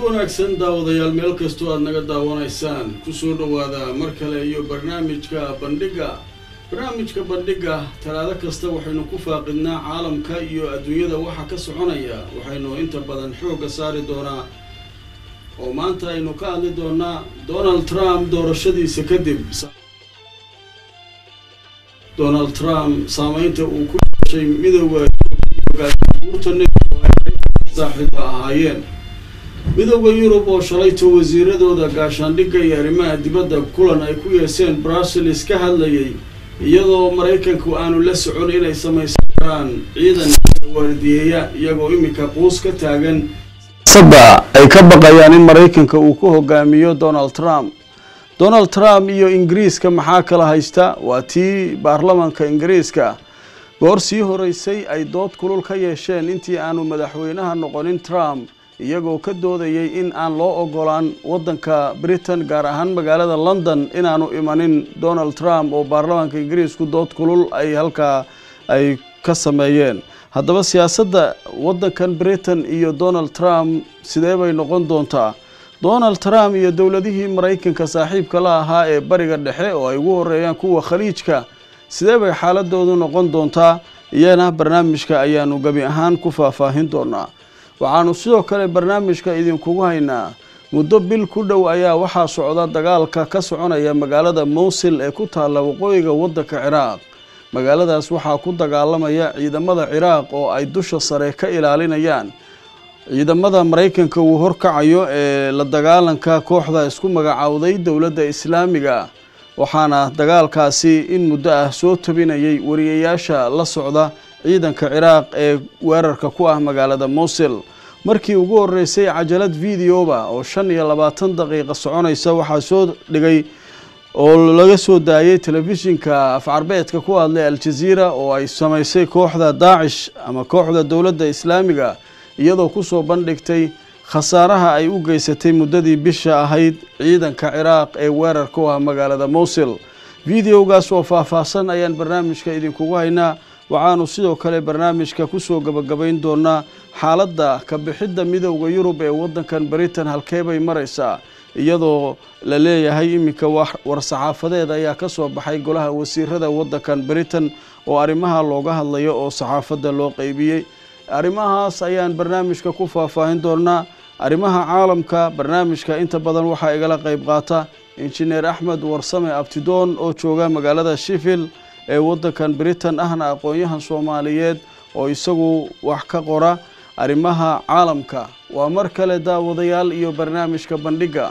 wanaagsan daawadayaal meel kastoo aada naga daawanaysaan kusoo dhowaada mar kale iyo barnaamijka bandhigga barnaamijka bandhigga talaado kasta waxaynu ku faaqidnaa caalamka iyo adduunyada waxa ka soconaya waxaynu inta badan xoogga saari doonaa oo maanta aynu ka hadli doonaa donald trump doorashadiisa kadib donald trump saameynta uu ku yeeshay midooda saaxiiba ahaayeen midooda yurub oo shalayto wasiiradooda gaashaandhigga iyo arrimaha dibadda kulan ay ku yeeseen brussels ka hadlayay iyadoo maraykanku aanu la socon inay samaysan karaan ciidan waardiyeeya iyagoo iminka quus ka taagan sadda ay ka baqayaan in maraykanka uu ku hogaamiyo donald trump donald trump iyo ingiriiska maxaa kala haysta waa tii baarlamanka ingiriiska goor sii horeysay ay dood kulul ka yeesheen intii aanu madaxweynaha noqonin trump iyagoo ka doodayay in aan loo ogolaan waddanka britain gaar ahaan magaalada london inaanu imanin donald trump oo baarlamaanka ingiriisku dood kulul ay halkaa ay ka sameeyeen haddaba siyaasadda waddankan britain iyo donald trump sidee bay noqon doontaa donald trump iyo dowladihii maraykanka saaxiibka la ahaa ee bariga dhexe oo ay ugu horeeyaan kuwa khaliijka sidee bay xaaladoodu noqon doontaa iyana barnaamijka ayaanu gebi ahaan ku faahfaahin doonaa waxaanu sidoo kale barnaamijka idinkugu haynaa muddo bil ku dhow ayaa waxaa socda dagaalka ka soconaya magaalada mowsil ee ku taalla waqooyiga waddanka ciraaq magaaladaas waxaa ku dagaalamaya ciidamada ciraaq oo ay dusha sare ka ilaalinayaan ciidamada maraykanka uu horkacayo ee la dagaalanka kooxda isku magacaawday dowladda islaamiga waxaana dagaalkaasi in muddo ah soo tabinayay wariyayaasha la socda ciidanka ciraaq ee weerarka ku ah magaalada mowsil markii ugu horeysay cajalad videoba oo shan iyo labaatan daqiiqa soconaysa waxaa soo dhigay oo laga soo daayay telefishinka afcarbeedka ku hadlay al-jaziira oo ay samaysay kooxda daacish ama kooxda dowladda islaamiga iyadoo kusoo bandhigtay khasaaraha ay u geysatay muddadii bisha ahayd ciidanka ciraaq ee weerar ku ah magaalada mowsil videogaas oo faahfaahsan ayaan barnaamijka idinkugu haynaa waxaanu sidoo kale barnaamijka kusoo gabagabayn doonaa xaaladda ka bixidda midowda yurub ee waddankan britain halkee bay maraysaa iyadoo la leeyahay iminka war-saxaafadeed ayaa ka soo baxay golaha wasiirada waddankan britain oo arrimaha looga hadlayo oo saxaafadda loo qeybiyey arrimahaas ayaan barnaamijka ku faahfaahin doonaa arrimaha caalamka barnaamijka inta badan waxaa igala qeyb qaata injineer axmed warsame abtidoon oo jooga magaalada sheffield ee waddankan britain ahna aqoon-yahan soomaaliyeed oo isagu wax ka qora arrimaha caalamka waa mar kale daawadayaal iyo barnaamijka bandhigga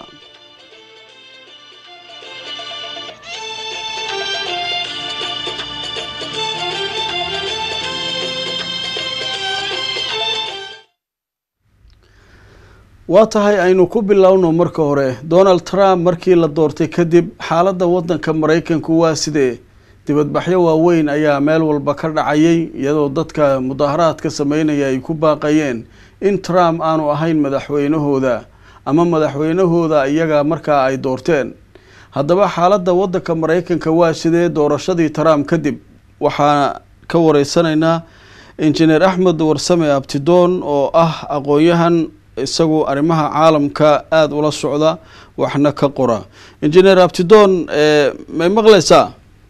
waa tahay aynu ku bilowno marka hore donald trump markii la doortay kadib xaaladda waddanka maraykanku waa sidee dibadbaxyo waaweyn ayaa meel walba ka dhacayay iyadoo dadka mudaaharaadka sameynaya ay ku baaqayeen in trump aanu ahayn madaxweynahooda ama madaxweynahooda iyaga markaa ay doorteen haddaba xaaladda waddanka maraykanka waa sidee doorashadii trump kadib waxaa ka wareysanaynaa injineer axmed warsame abtidoon oo ah aqoon-yahan isagu arrimaha caalamka aada ula socda waxna ka qora injineer abtidoon may maqlaysaa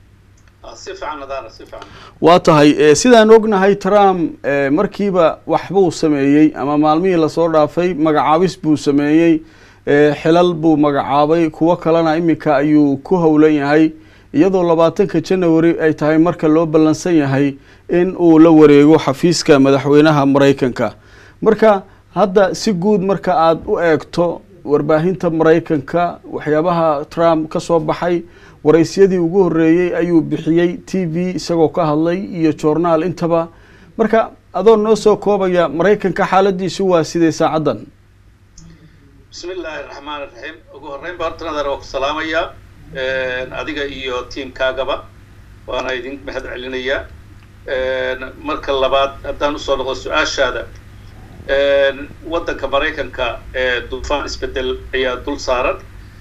waa tahay sidaan ognahay trump markiiba waxbuu sameeyey ama maalmihii lasoo dhaafay magacaabis buu sameeyey xilal buu magacaabay kuwo kalena iminka ayuu ku howlan yahay iyadoo labaatanka janary ay tahay marka loo ballansan yahay in uu la wareego xafiiska madaxweynaha maraykanka marka hadda si guud marka aada u eegto warbaahinta maraykanka waxyaabaha trump ka soo baxay waraysyadii ugu horeeyey ayuu bixiyey t v isagoo ka hadlay iyo journaal intaba marka adoo noo soo koobaya maraykanka xaaladiisu waa sidee saacaddan bismi illaahi raxmaan raxiim ugu horreyn ba horta nadar waa ku salaamayaa adiga iyo tiamkaagaba waana idin mahad celinayaa marka labaad haddaan usoo noqdo su-aashaada waddanka maraykanka duufaan isbedel ayaa dul saaran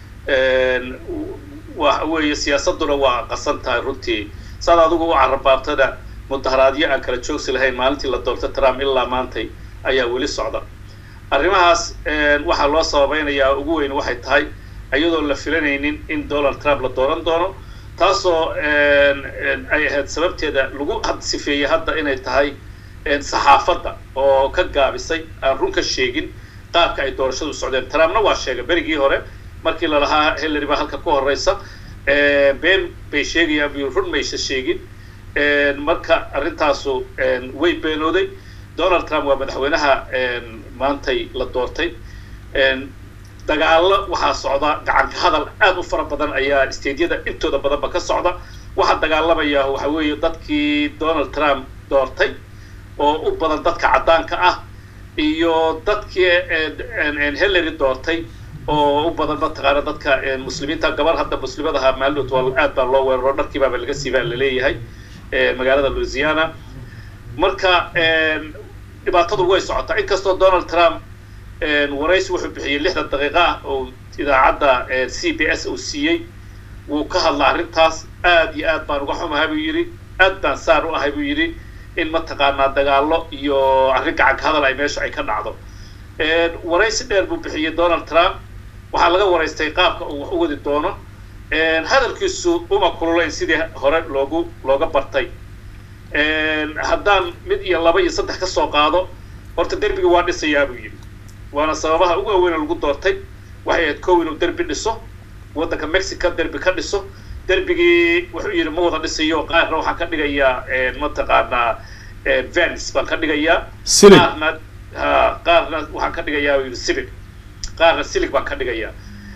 waxa weeye siyaasadduna waa qasan tahay runtii saad adigu u carabaabtada mudaharaadyo aan kala joogsi lahayn maalintii la doorta trump ilaa maantay ayaa weli socda arrimahaas waxaa loo sababaynayaa ugu weyn waxay tahay iyadoo la filanaynin in donald trump la dooran doono taasoo ay ahayd sababteeda lagu sifeeyey hadda inay tahay saxaafadda oo ka gaabisay aan run ka sheegin qaabka ay doorashadu socdeen trumpna waa sheegay berigii hore markii lalahaa hillary baa halka ku horeysa been bay sheegayaan bu run maysa sheegin marka arrintaasu way beenooday donald trump waa madaxweynaha maantay la doortay dagaallo waxaa socda gacanka hadal aad u fara badan ayaa stadiyada intooda badanba ka socda waxaa dagaalamaya waxa weeye dadkii donald trump doortay oo u badan dadka caddaanka ah iyo dadkii hillary doortay oo u badan mataqaana dadka muslimiinta gabar hadda muslimadaha maaldood waa aad baa loo weeraro dharkiibaaba laga siibaa laleeyahay magaalada louisiana marka dhibaatadu way socotaa inkastoo donald trump waraysi wuxuu bixiyey lixdan daqiiqa ah oo idaacadda c b s uu siiyey wuu ka hadla arrintaas aad iyo aad baan uga xumahay buu yidhi aad baan saar u ahay buu yidhi in mataqaanaa dagaallo iyo arrin gacanka hadal ay meesha ay ka dhacdo waraysi dheer buu bixiyey donald trump waxaa laga waraystay qaabka uu wax u wadi doono hadalkiisu uma kululayn sidii hore loogu looga bartay haddaan mid iyo laba iyo saddex ka soo qaado horta derbigi waa dhisayaa buu yidhi waana sababaha ugu waaweyn lagu doortay waxay ahayd kow inuu derbi dhiso waddanka mexico derbi ka dhiso derbigii wuxuu yidhi ma wada dhisayo qaarna waxaan ka dhigayaa mataqaanaa vans baan ka dhigayaa qaarna qaarna waxaan ka dhigayaa yidhi civic qaarna civic baan ka dhigayaa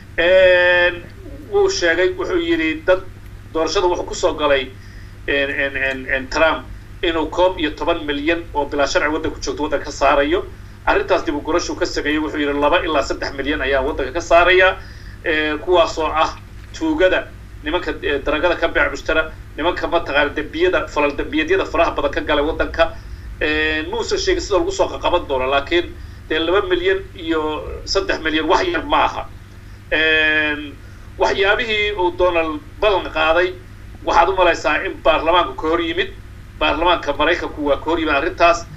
wuu sheegay wuxuu yidhi dad doorashada wuxuu kusoo galay trump inuu koob iyo toban milyan oo bilaa sharci waddanku joogto waddanka ka saarayo arrintaas dib u gurashuu ka sameeyey wuxuu yidhi laba ilaa saddex milyan ayaa waddanka ka saaraya kuwaasoo ah tuugada nimanka daragada ka beec mushtara nimanka mataqaana dembiyada falal dembiyadyada faraha badan ka galay waddanka muusan sheegin sida lagu soo qaqaban doono laakiin dee laba milyan iyo saddex milyan wax yar ma aha waxyaabihii uu donald ballan qaaday waxaad u malaysaa in baarlamaanku ka hor yimid baarlamaanka maraykanku waa ka hor yimid arrintaas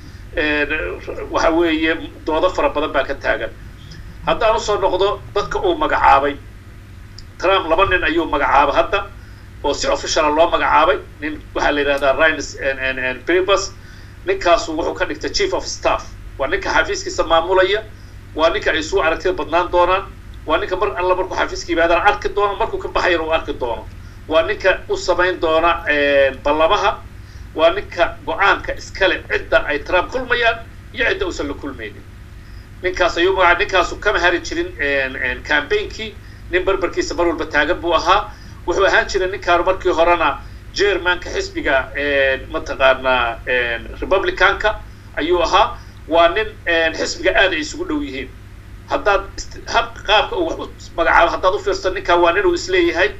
waxa weeye doodo fara badan baa ka taagan haddaan usoo noqdo dadka uu magacaabay trump laba nin ayuu magacaabay hadda oo si officiala loo magacaabay nin waxaa la yidhahdaa rines bribus ninkaasu wuxuu ka dhigtay chief of staff waa ninka xafiiskiisa maamulaya waa ninka ay isugu aragtida badnaan doonaan waa ninka mar alla markuu xafiiska yimaadana arki doono markuu ka baxayana uu arki doono waa ninka u samayn doona ballamaha waa ninka go-aanka iskale cidda ay trump kulmayaan iyo cidda uusan la kulmaynin ninkaas ayuu magaca ninkaasu kama hari jirin campaignki nin barbarkiisa mar walba taagan buu ahaa wuxuu ahaan jiray ninkaanu markii horena jermanka xisbiga mataqaanaa republicanka ayuu ahaa waa nin xisbiga aad ay isugu dhow yihiin haddaad hab qaabka uu wax u magacaabo haddaad u fiirsan ninkan waa ninuu isleeyahay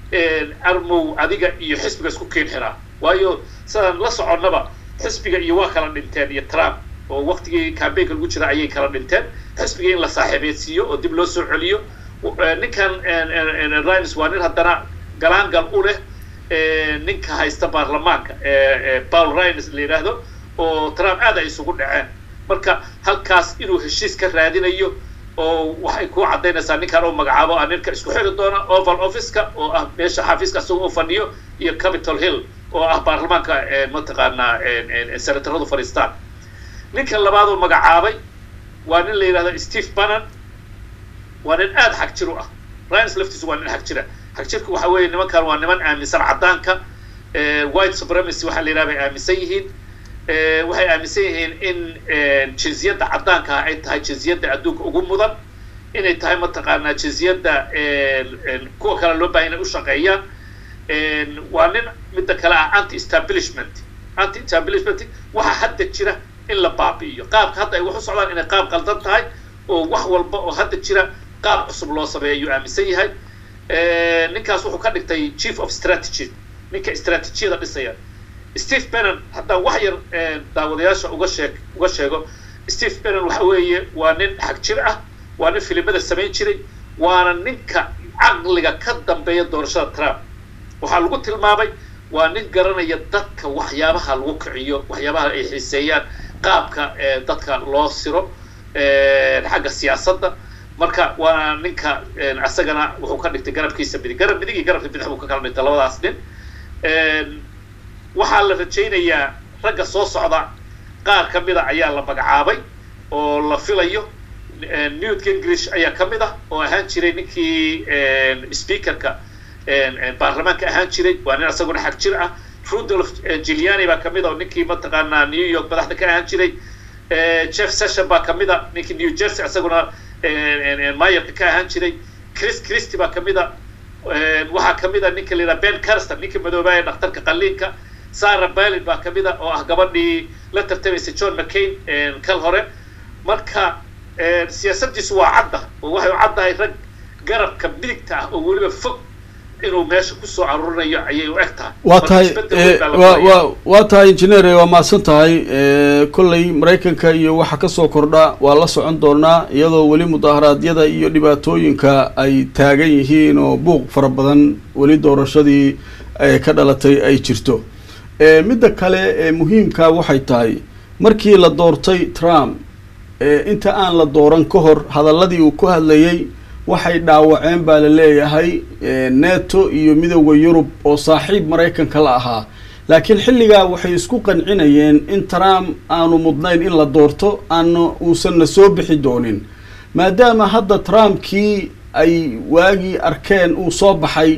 armow adiga iyo xisbiga isku keen xiraa waayo sidaan la soconnaba xisbiga iyo waa kala dhinteen iyo trump oo waktigii cambaynka lagu jira ayay kala dhinteen xisbiga in la saaxiibeedsiiyo oo dib loo soo celiyo ninkan rines waa nin haddana galaangal u leh ninka haysta baarlamaanka paul rines la yidhaahdo oo trump aad ay isugu dhaceen marka halkaas inuu heshiis ka raadinayo oo waxay ku caddaynaysaa ninkaan oo magacaabo ah ninka isku xiri doona oval officeka oo ah meesha xafiiska asagoo u fadhiyo iyo capitol hill oo ah baarlamaanka mataqaanaa senataradu fadhiistaan ninka labaad oo magacaabay waa nin la yidhahdo steve bannon waa nin aada xag jir u ah rines laftiisu waa nin xag jira xag jirka waxa weeye nimankan waa niman aaminsan caddaanka white supremacy waxaa la yidhaha bay aaminsan yihiin waxay aaminsan yihiin in jinsiyadda caddaanka ah ay tahay jinsiyadda adduunka ugu mudan inay tahay mataqaanaa jinsiyadda kuwa kale loo bahay inay u shaqeeyaan waa nin midda kale ah anti establishment anti establishment waxaa hadda jira in la baabi'iyo qaabka hadda ay wax u socdaan inay qaab qaldan tahay oo wax walba oo hadda jira qaab cusub loo sameeya ayuu aaminsan yahay ninkaas wuxuu ka dhigtay chief of strategy ninka istraatijiyada dhisaya steve bannon haddaan wax yar daawadayaasha uga sheeg uga sheego steve bannon waxa weeye waa nin xag jir ah waa nin filimada samayn jiray waana ninka caqliga ka dambeeya doorashada trump waxaa lagu tilmaamay waa nin garanaya dadka waxyaabaha lagu kiciyo waxyaabaha ay xiiseeyaan qaabka dadka loo siro xagga siyaasadda marka waa ninka isagana wuxuu ka dhigtay garabkiisa midig garab midig iyo garabka bidix buu ka kala dhigtay labadaas nin waxaa la rajaynayaa ragga soo socda qaar ka mida ayaa la magacaabay oo la filayo newt gingrich ayaa ka mid ah oo ahaan jiray ninkii speakerka baarlamaanka ahaan jiray waa nin isaguna xag jir ah rudolf giuliani baa kamid a oo ninkii mataqaanaa new york madaxda ka ahaan jiray jeff session baa kamid a ninkii new jersey isaguna mayerka ka ahaan jiray chris christy baa kamid a waxaa kamid a ninka la yidhaha ben carster ninkii madoobaa ee dhakhtarka qaliinka sarah balin baa kamid a oo ah gabadhii la tartamaysay john mccain kal hore marka siyaasaddiisu waa cadda oo waxay u caddahay rag garabka midigta ah oo weliba fog inuu meesha kusoo aruurinayo ayay u eg tahay waa tahay wa wa waa tahay engineer waa mahadsan tahay kolley maraykanka iyo waxa kasoo kordha waa la socon doonaa iyadoo weli mudaharaadyada iyo dhibaatooyinka ay taagan yihiin oo buuq fara badan weli doorashadii ka dhalatay ay jirto midda kale ee muhiimka waxay tahay markii la doortay trump inta aan la dooran ka hor hadaladii uu ku hadlayay waxay dhaawaceen baa la leeyahay neto iyo midooda yurub oo saaxiib maraykanka la ahaa laakiin xilligaa waxay isku qancinayeen in trump aanu mudnayn in la doorto aana uusanna soo bixi doonin maadaama hadda trumpkii ay waagii arkeen uu soo baxay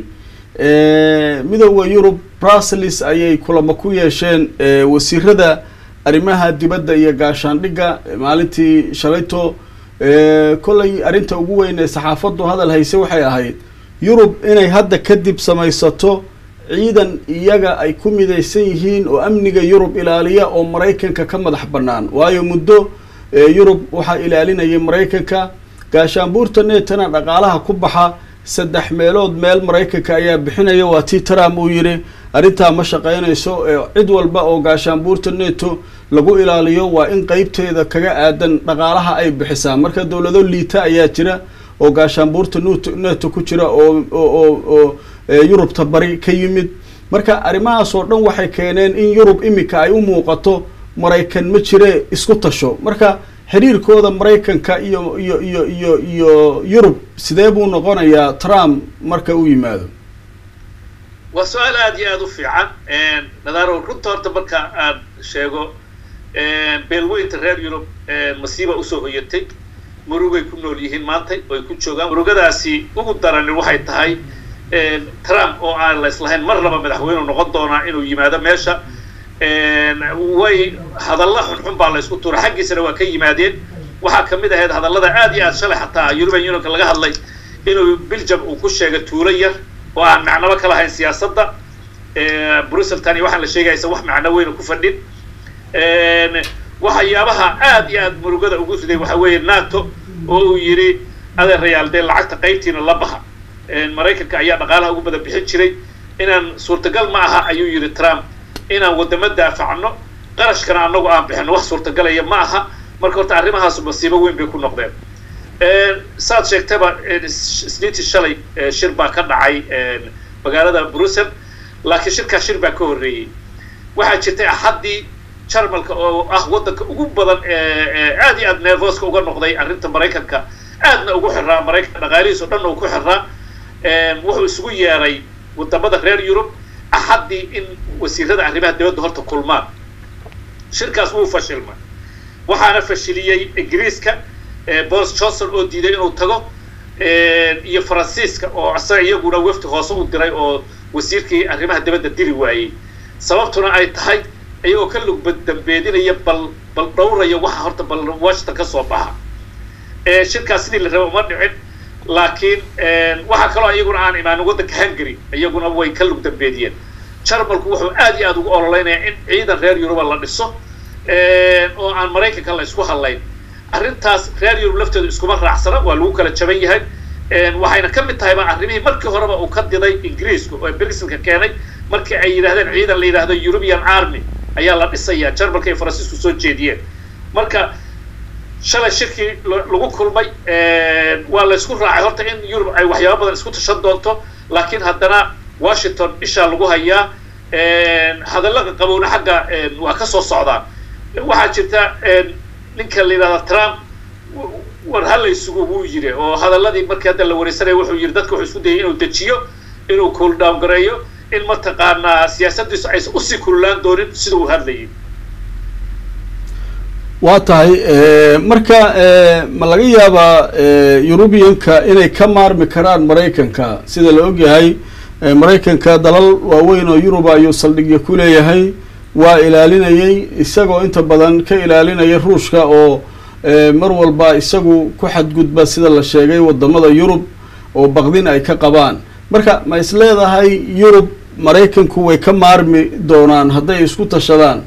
midooda yurub brussels ayay kulamo ku yeesheen wasiirada arrimaha dibadda iyo gaashaandhigga maalintii shalayto kollay arrinta ugu weyn ee saxaafaddu hadal hayse waxay ahayd yurub inay hadda kadib samaysato ciidan iyaga ay ku midaysan yihiin oo amniga yurub ilaaliya oo maraykanka ka madax bannaan waayo muddo yurub waxaa ilaalinayay maraykanka gaashaanbuurta netana dhaqaalaha ku baxa saddex meelood meel maraykanka ayaa bixinaya waa tii trump uu yidhi arrintaa ma shaqaynayso cid walba oo gaashaanbuurta neto lagu ilaaliyo waa in qeybteeda kaga aadan dhaqaalaha ay bixisaa marka dowlado liita ayaa jira oo gaashaanbuurta nt neto ku jira oo oo oo yurubta bari ka yimid marka arrimahaas oo dhan waxay keeneen in yurub imika ay u muuqato maraykan ma jire isku tasho marka xiriirkooda maraykanka iyo iyo iyo iyo iyo yurub sidee buu noqonayaa trump marka u yimaado waa su-aal aada iyo aada u fiican nadaaro runta horta marka aan sheego beelweynta reer yurub masiiba usoo hoyatay murugay ku nool yihiin maantay oo ay ku joogaan murugadaasi ugu darani waxay tahay trump oo aan la islahayn mar laba madaxweynu noqon doonaa inuu yimaado meesha way hadalla xunxun baa la isku tuura xaggiisana waa ka yimaadeen waxaa kamid ahayd hadallada aad iyo aad shalay xataa european unionka laga hadlay inuu belgium uu ku sheegay tuulo yar oo aan macnaba ka lahayn siyaasadda brussel tani waxaan la sheegaysa wax macno weyna ku fadhin waxyaabaha aad iyo aad murugada ugu riday waxa weeye nato oo uu yidhi adeerayaal dee lacagta qaybtiina la baha maraykanka ayaa dhaqaalaha ugu badan bixin jiray inaan suurtagal ma aha ayuu yidhi trump inaan waddamo daafacno qarashkana annagu aan bixino wax suurtagalaya ma aha marka horta arrimahaas masiibo weyn bay ku noqdeen saad sheegtaba isniintii shalay shir baa ka dhacay magaalada brussel laakiin shirkaas shir baa ka horreeyey waxaa jirtay axaddii jarmalka oo ah waddanka ugu badan aad iyo aad nervoska uga noqday arrinta maraykanka aadna ugu xiraa maraykanka dhaqaalihiis o dhan uu ku xiraa wuxuu isugu yeeray wadamada reer yurub axaddii in wasiirada arrimaha dibadda horta kulmaan shirkaas wuu fashilmay waxaana fashiliyey ingiriiska boris johnson oo diiday inuu tago iyo faransiiska oo isaga iyaguna wefti hoose u diray oo wasiirkii arrimaha dibadda diri waayey sababtuna ay tahay iyagoo ka lugba dambeedinaya bal bal dhowraya waxa horta bal washington ka soo baxa shirkaas sidii la raba uma dhicin laakiin waxaa kaloo iyaguna aan imaanin waddanka hungary iyaguna way ka lug dambeediyeen jarmalku wuxuu aad iyo aad ugu ololeynayaa in ciidan reer yuruba la dhiso oo aan maraykanka la isku hadlayn arrintaas reer yurub laftooda iskuma raacsana waa lagu kala jaban yahay waxayna ka mid tahayba arrimihii markii horeba uu ka diday ingiriisku oo briselka keenay markii ay yidhahdeen ciidan la yidhahdo european army ayaa la dhisayaa jarmalka iyo faransiisku soo jeediyeen marka shalay shirkii lagu kulmay waa la isku raacay horta in yurub ay waxyaaba badan isku tashan doonto laakiin haddana washington ishaa lagu hayaa hadallaqa qabowna xagga waa ka soo socdaan waxaa jirta ninka la yidhahda trump war halaysugu wuu yiri oo hadaladii markii hadda la wareysanaya wuxuu yiri dadka wuxuu isku dayay inuu dejiyo inuu cool down gareeyo in mataqaanaa siyaasaddiisu aysan usii kululaan doonin sida uu hadlayay waa tahay marka ma laga yaabaa eurubianka inay ka maarmi karaan maraykanka sida la ogyahay maraykanka dalal waaweyn oo yuruba ayuu saldhigya ku leeyahay waa ilaalinayay isagoo inta badan ka ilaalinaya ruushka oo mar walba isagu ku xadgudba sida la sheegay wadamada yurub oo baqdin ay ka qabaan marka ma is leedahay yurub maraykanku way ka maarmi doonaan hadday isku tashadaan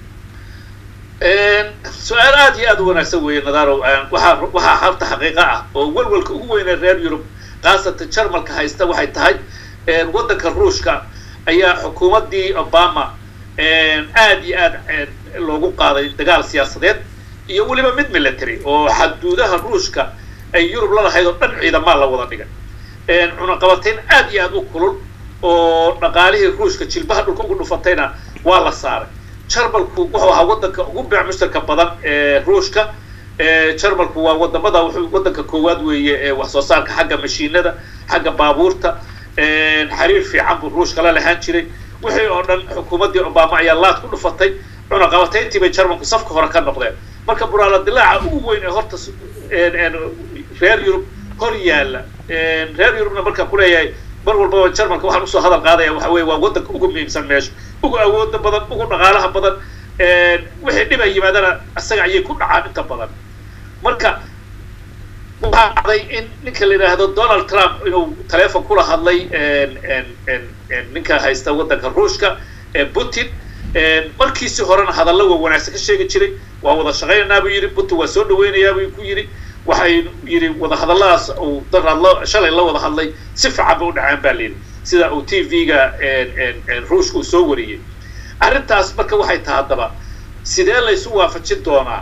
su-aal aada iyo aada u wanaagsan weeye nadarow waxaa waxaa habta xaqiiqa ah oo welwelka ugu weynee reer yurub khaasatan jarmalka haysta waxay tahay waddanka ruushka ayaa xukuumaddii obama aada iyo aad loogu qaaday dagaal siyaasadeed iyo weliba mid military oo xaduudaha ruushka ay yurub la lahayd oo dhan ciidamaa la wada dhigay cunaqabatayn aada iyo aada u kulul oo dhaqaalihii ruushka jilbaha dhulka ugu dhufatayna waa la saaray jarmalku wuxuu ahaa waddanka ugu beec mushtarka badan ee ruushka jarmalku waa wadamada wuxuu waddanka koowaad weeye ee wax soo saarka xagga mashiinada xagga baabuurta xiriir fiican buu ruushka la lahaan jiray wixii oo dhan xukuumaddii obama ayaa laad ku dhufatay cunaqabatayntii bay jarmalku safka hore ka noqdeen marka buraala dilaaca ugu weyn ee horta reer yurub hor yaalla reer yurubna markaa kuleeyahay mar walbaba jarmalka waxaan usoo hadal qaadaya waxa weye waa waddanka ugu muhiimsan meesha ugu awooda badan ugu dhaqaalaha badan wixii dhib ay yimaadana isaga ayay ku dhacaan inta badan marka waxaa dhacday in ninka la yidhaahdo donald trump inuu taleefon kula hadlay ninka haysta waddanka ruushka putin markiisii horena hadallo waa wanaagsan ka sheegi jiray waa wada shaqaynaynaa buu yidhi putin waa soo dhaweynayaa buu ku yidhi waxay yidhi wadahadalladaas uu daraad shalay la wada hadlay si fiican ba u dhacaan baa layidhi sida uu t v-ga ruushka uu soo wariyey arrintaas marka waxay tahay haddaba sidee laysu waafajin doonaa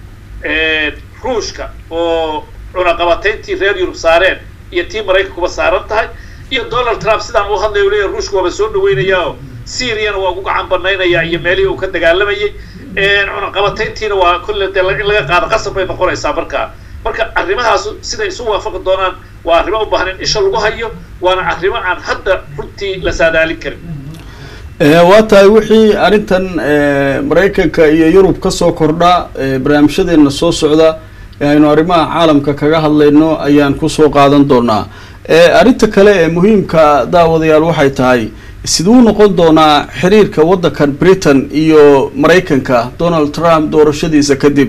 ruushka oo cunaqabatayntii reer yurub saareen iyo tii maraykankuba saaran tahay iyo donald trump sidaan u hadlay u leeyahy ruushka waaba soo dhaweynayaa syriana waa ugu gacan banaynaya iyo meelihii uu ka dagaalamayay cunaqabatayntiina waa kolle dee in laga qaado qasab bay noqonaysaa markaa marka arrimahaas siday isu waafaqi doonaan waa arrimo u baahan in isha lagu hayo waana arrimo aan hadda runtii la saadaalin karin waa tahay wixii arrintan maraykanka iyo yurub kasoo kordha barnaamijyadeena soo socda aynu arrimaha caalamka kaga hadlayno ayaan kusoo qaadan doonaa arrinta kale ee muhiimka daawadayaal waxay tahay siduu noqon doonaa xiriirka waddankan britain iyo maraykanka donald trump doorashadiisa kadib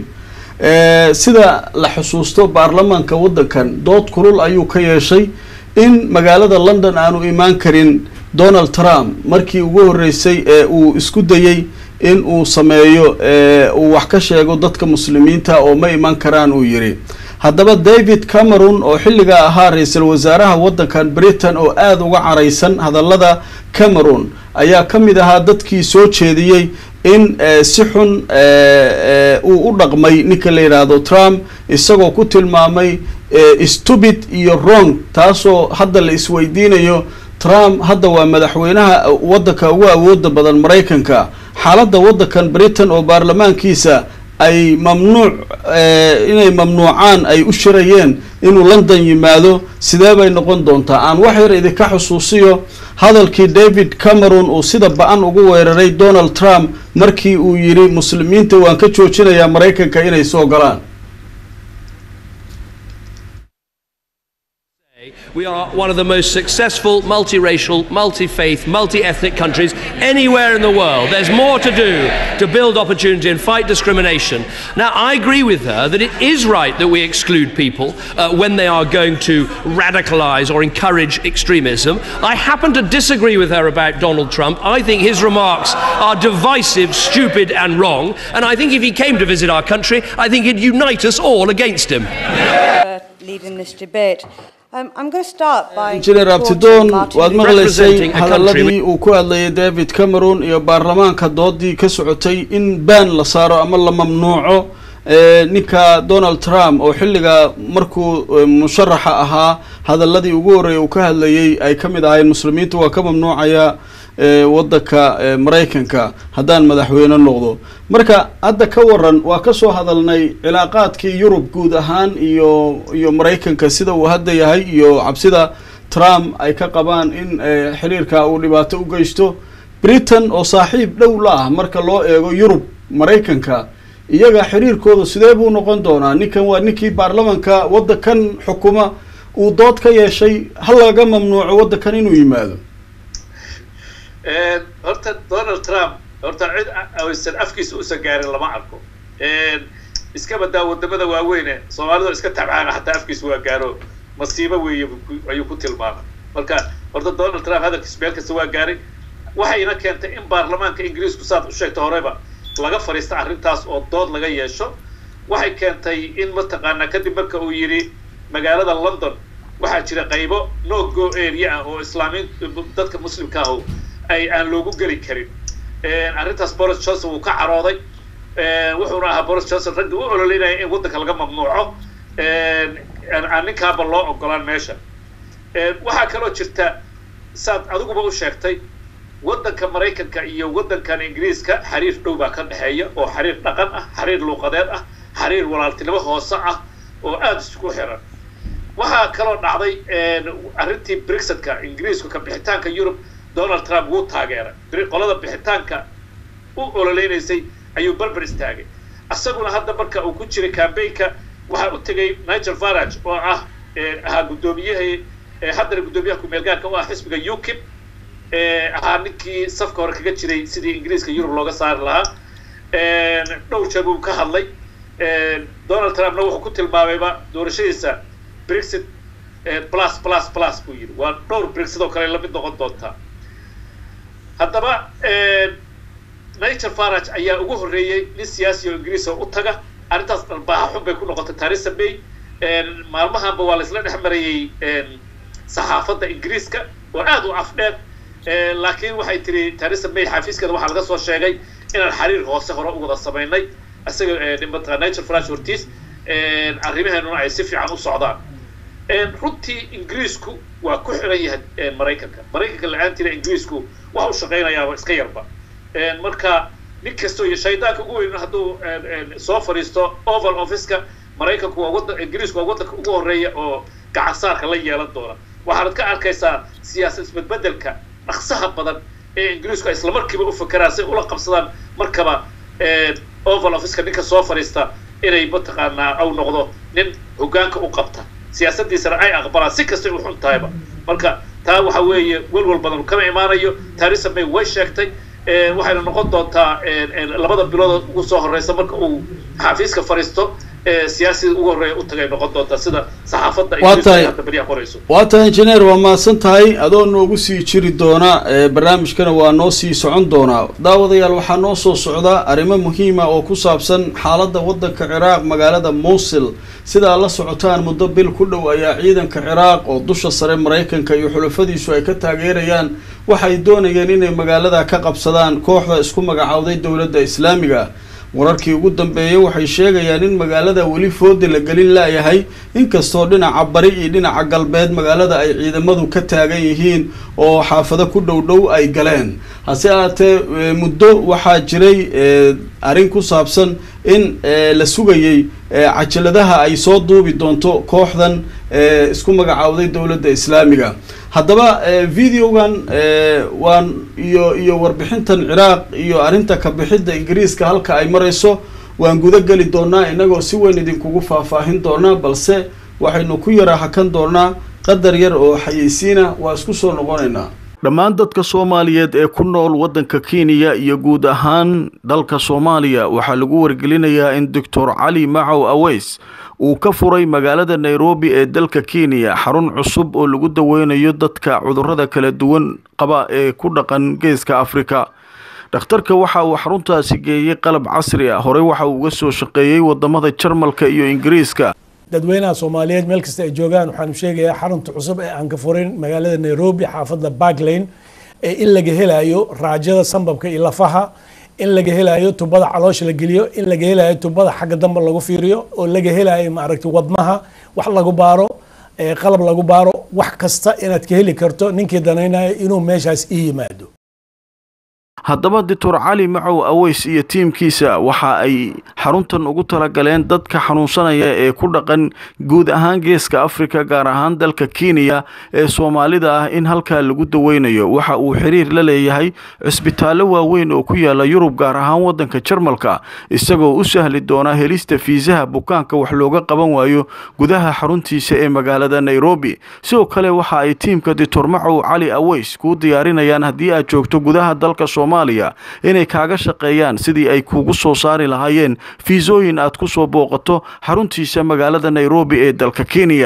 sida la xusuusto baarlamaanka waddankan dood kulul ayuu ka yeeshay in magaalada london aanu imaan karin donald trump markii ugu horreysay ee uu isku dayey in uu sameeyo uu wax ka sheego dadka muslimiinta oo ma iman karaan uu yidhi haddaba david cameron oo xilligaa ahaa ra-iisul wasaaraha waddankan britain oo aada uga caraysan hadallada cameron ayaa ka mid ahaa dadkii soo jeediyey in si xun uu u dhaqmay ninka la yidhaahdo trump isagoo ku tilmaamay stupid iyo wrong taasoo hadda la isweydiinayo trump hadda waa madaxweynaha waddanka ugu awooda badan maraykanka xaaladda waddankan britain oo baarlamaankiisa ay mamnuuc inay mamnuucaan ay u shirayeen inuu london yimaado sidee bay noqon doontaa aan wax yar idinka xusuusiyo hadalkii david cameron uu sida ba-an ugu weeraray donald trump markii uu yidhi muslimiinta waan ka joojinayaa maraykanka inay soo galaan We are one of the most successful multiracial, multi faith, multi ethnic countries anywhere in the world. There's more to do to build opportunity and fight discrimination. Now, I agree with her that it is right that we exclude people uh, when they are going to radicalize or encourage extremism. I happen to disagree with her about Donald Trump. I think his remarks are divisive, stupid, and wrong. And I think if he came to visit our country, I think he'd unite us all against him. uh, leading this debate. Um, I'm going to start by injineer quoting abtidoon Martin waad Luther- maqlaysay Representing a country hadaladii uu ku hadlayay david cameron iyo baarlamaanka doodii ka socotay in baan la saaro ama la mamnuuco ninka donald trump oo xilliga markuu musharaxa ahaa hadaladii ugu horreeyay uu ka hadlayay ay ka mid ahayn muslimiinta waa ka mamnuucaya wadanka maraykanka haddaan madaxweyne noqdo marka hadda ka waran waa kasoo hadalnay cilaaqaadkii yurub guud ahaan iyo iyo maraykanka sida uu hadda yahay iyo cabsida trump ay ka qabaan in xiriirka uu dhibaato u geysto britain oo saaxiib dhow la ah marka loo eego yurub maraykanka iyaga xiriirkooda sidee buu noqon doonaa ninkan waa ninkii baarlamanka waddankan xukuma uu dood ka yeeshay ha laga mamnuuco waddankan inuu yimaado horta donald trump horta cid aysan afkiisa usan gaarin lama arko iska badaa wadamada waaweyne soomaalida iska tabcaana hataa afkiisa waa gaaro masiibo weeye ayuu ku tilmaamay marka horta donald trump hadalkiisa meel kasta waa gaaray waxayna keentay in baarlamaanka ingiriisku saad u sheegta horeba laga fadhiista arrintaas oo dood laga yeesho waxay keentay in mataqaanaa kadib marka uu yidhi magaalada london waxaa jira qaybo no go area ah oo islaamiin dadka muslimka ah ay aan loogu geli karin arrintaas boris johnson wuu ka carooday wuxuuna ahaa boris johnson ragga u ololeynaya in waddanka laga mamnuuco aan ninkaaba loo ogolaan meesha waxaa kaloo jirta saad adiguba u sheegtay waddanka maraykanka iyo waddankan ingiriiska xiriir dhow baa ka dhexeeya oo xiriir dhaqan ah xiriir luuqadeed ah xiriir walaaltinimo hoose ah oo aada isugu xiran waxaa kaloo dhacday arrintii brexit-ka ingiriisku ka bixitaanka yurub donald trump wuu taageeray qolada bixitaanka u ololeynaysay ayuu berber istaagay isaguna hadda marka uu ku jiray cambaynka waxaa u tegay nigel farage oo ah ahaa guddoomiyaha haddana guddoomiyaha ku-meelgaarka u ah xisbiga ukip ahaa ninkii safka hore kaga jiray sidii ingiriiska yurub looga saari lahaa dhowr jeer buu ka hadlay donald trumpna wuxuu ku tilmaamayba doorashadiisa brexit plus plus plus buu yidhi waa dhowr brexit oo kale lamid noqon doontaa haddaba nigel farage ayaa ugu horreeyey nin siyaasi oo ingiriis oo u taga arrintaas dhalbaaha xun bay ku noqotay theresa may maalmahanba waa laisla dhex marayey saxaafadda ingiriiska oo aada u afdheer laakiin waxay tiri theresa may xafiiskeeda waxaa laga soo sheegay inaan xiriir hoose hore u wada samaynay isaga mataqaa nigel farage hortiis arrimaheenuna ay si fiican u socdaan runtii ingiriisku waa ku xiran yahay maraykanka maraykanka la-aantiina ingiriisku waxa u shaqaynayaaba iska yarba marka nin kastoo iyo shaydaanka ugu weyn hadduu soo fadhiisto oval officeka maraykanku waa wadan ingiriisku waa waddanka ugu horreeya oo gacansaarka la yeelan doona waxaanad ka arkaysaa siyaasad isbedbedelka dhaqsaha badan ee ingiriisku ay islamarkiiba u fakeraan si ula qabsadaan markaba oval officeka ninka soo fadhiista inay mataqaanaa au noqdo nin hoggaanka u qabta siyaasaddiisana ay aqbalaan si kastay u xun tahayba marka taa waxa weeye welwal badan kama imaanayo theresa may way sheegtay waxayna noqon doontaa labada bilood ugu soo horeysa marka uu xafiiska fadhiisto siyaasida ugu horreeya u tagay noqon doontaa sida saxaafadda hadda beriyaha qorayso waa tahay injineer waa mahadsan tahay adoo noogu sii jiri doona barnaamijkana waa noo sii socon doonaa daawadayaal waxaa noo soo socda arrimo muhiima oo ku saabsan xaaladda waddanka ciraaq magaalada muusil sidaa la socotaan muddo bil ku dhow ayaa ciidanka ciraaq oo dusha sare maraykanka iyo xulafadiisu ay ka taageerayaan waxay doonayeen inay magaalada ka qabsadaan kooxda isku magacowday dowladda islaamiga wararkii ugu dambeeyey waxay sheegayaan in magaalada weli fooda la gelin laayahay inkastoo dhinaca bari iyo dhinaca galbeed magaalada ay ciidamadu ka taagan yihiin oo xaafado ku dhow dhow ay galeen hase ahaatee muddo waxaa jiray arrin ku saabsan in la sugayey cajaladaha ay soo duubi doonto kooxdan isku magacowday dowladda islaamiga haddaba videogan waan iyo iyo warbixintan ciraaq iyo arrinta kabixidda ingiriiska halka ay marayso waan guda geli doonaa inagoo si weyn idinkugu faahfaahin doonaa balse waxaynu ku yara hakan doonaa qadar yar oo xayeysiina waa isku soo noqonaynaa dhammaan dadka soomaaliyeed ee ku nool waddanka kenya iyo guud ahaan dalka soomaaliya waxaa lagu wargelinayaa in doctor cali macow aweys uu ka furay magaalada nairobi ee dalka kenya xarun cusub oo lagu daweynayo dadka cudurrada kala duwan qaba ee ku dhaqan geeska afrika dhakhtarka waxa uu xaruntaasi geeyey qalab casri ah horey waxa uu uga soo shaqeeyey wadamada jarmalka iyo ingiriiska dadweynaha soomaaliyeed meel kasta ay joogaan waxaanu sheegayaa xarunta cusub ee aan ka furin magaalada nairobi xaafadda barklane ee in laga helayo raajada sambabka iyo lafaha in laga helayo tubada caloosha la geliyo in laga helayo tubada xagga dambe lagu fiiriyo oo laga helayo maaragtay wadnaha wax lagu baaro ee qalab lagu baaro wax kasta inaad ka heli karto ninkii danaynayo inuu meeshaas ii yimaado haddaba doctor cali macow aweys iyo tiimkiisa waxa ay xaruntan ugu talagaleen dadka xanuunsanaya ee ku dhaqan guud ahaan geeska afrika gaar ahaan dalka kenya ee soomaalida ah in halkaa lagu daweynayo waxa uu xiriir la leeyahay cisbitaallo waaweyn oo ku yaala yurub gaar ahaan waddanka jarmalka isagoo u sahli doona helista fiisaha bukaanka wax looga qaban waayo gudaha xaruntiisa ee magaalada nairobi sidoo kale waxa ay tiimka doctor macow cali aweys kuu diyaarinayaan haddii aad joogto gudaha dalka soomaaliya inay kaaga shaqeeyaan sidii ay kuugu soo saari lahaayeen fiisooyin aad ku soo booqato xaruntiisa magaalada nairobi ee dalka kenya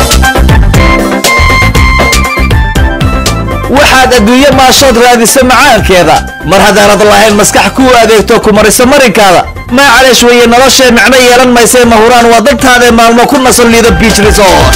waxaad adduunye maashood raadisa macaankeeda mar haddaanad lahayn maskax kuu adeegto ku mariso marinkaada maacaleesh weeye noloshee micno yeelan maysee mahuraan waa dantaadae maalmo ku nasan liido biich resort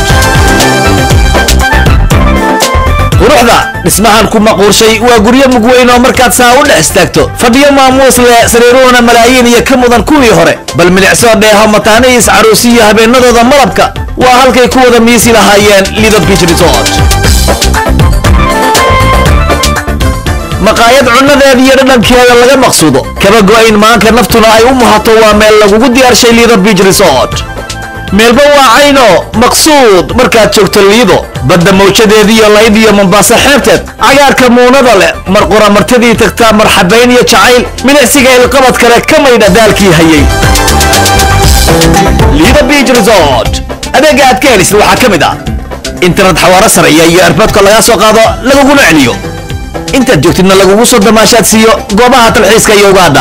quruxda dhismahan ku maquurshay waa guryo mugweyn oo markaad saa u dhex istaagto fadhiyo maamuus leh sariiruhuna malaayiin iyo ka mudan kuwii hore bal milicsoo dheeho mataanihiis caruusi iyo habeenadooda malabka waa halkay ku wada miisi lahaayeen lido biich resort maqaayad cunnadeeda iyo dhadhankeeda laga maqsuudo kaba go'ayn maanka naftuna ay u muhato waa meel lagugu diyaarshay liido biich resort meelba waa cayno maqsuud markaad joogto liido badda mawjadeediiyo layd iyo mombaaso xeebteed cagaarka muunada leh mar qura martidii tagtaa marxabayn iyo jacayl milicsiga ilqabad kale ka maydha daalkii hayay liido biich resort adeega aad ka helisid waxaa ka mid ah internet xawaaro sareeya iyo erboodka lagaa soo qaado laguguna celiyo intaad joogtidna lagugu soo damaashaad siiyo goobaha talxiiska iyo ugaadha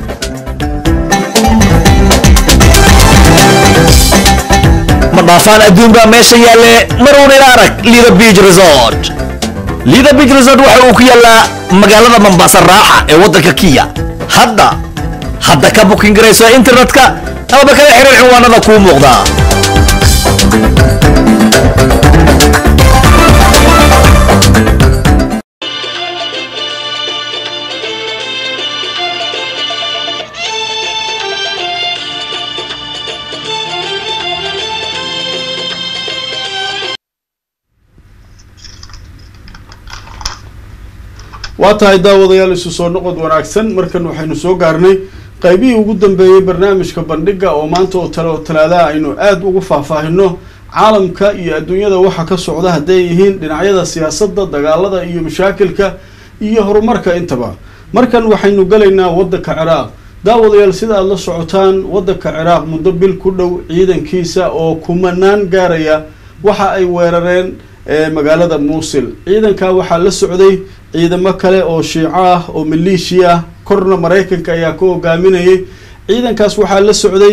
ma dhaafaan adduun baa meesha yaalle maruun ila arag lido beach resort lido beach resort waxa uu ku yaallaa magaalada mombasa raaxa ee waddanka kiya hadda hadda ka bukin garayso internetka amaba kala xiriir cinwaanada kuu muuqdaa waa tahay daawadayaal isu soo noqod wanaagsan markan waxaynu soo gaarnay qaybihii ugu dambeeyey barnaamijka bandhiga oo maanta oo tale oo talaadaha aynu aada ugu faahfaahino caalamka iyo adduunyada waxa ka socda hadday yihiin dhinacyada siyaasadda dagaalada iyo mashaakilka iyo horumarka intaba markan waxaynu galaynaa waddanka ciraaq daawadayaal sida aada la socotaan waddanka ciraaq muddo bil ku dhow ciidankiisa oo kumanaan gaaraya waxa ay weerareen magaalada muusil ciidankaa waxaa la socday ciidamo kale oo shiico ah oo maleeshiya ah korna maraykanka ayaa ka hogaaminayay ciidankaas waxaa la socday